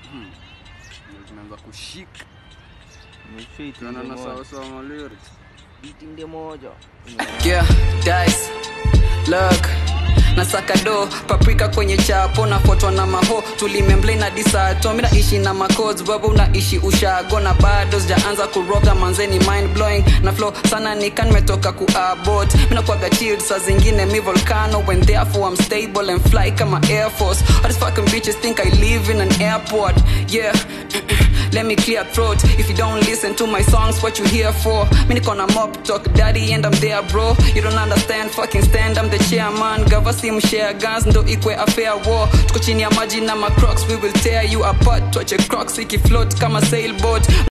Ndio tunaanza kushika Umefit tunaona ndio na moja. sawa sawa ma lyrics Beat ndio moja. yeah, dice look nasaka do paprika kwenye chapo nafuatwa na maho tulimemble na disato mi naishi na macods baba unaishi ushago na bado sijaanza kuroga manzeni mind blowing na flow sana nika nimetoka kuabot minakwaga chilled saa zingine mi volcano when therefore I'm stable and fly kama air force all these fucking bitches think I live in an airport yeah Let me clear throat If you don't listen to my songs, what you here for? Mi niko na mop talk daddy and I'm there bro You don't understand, fucking stand, I'm the chairman Gava sim share guns, ndo ikwe a fair war Tuko chini ya maji na macrocs, we will tear you apart Tuache crocs ikifloat kama sailboat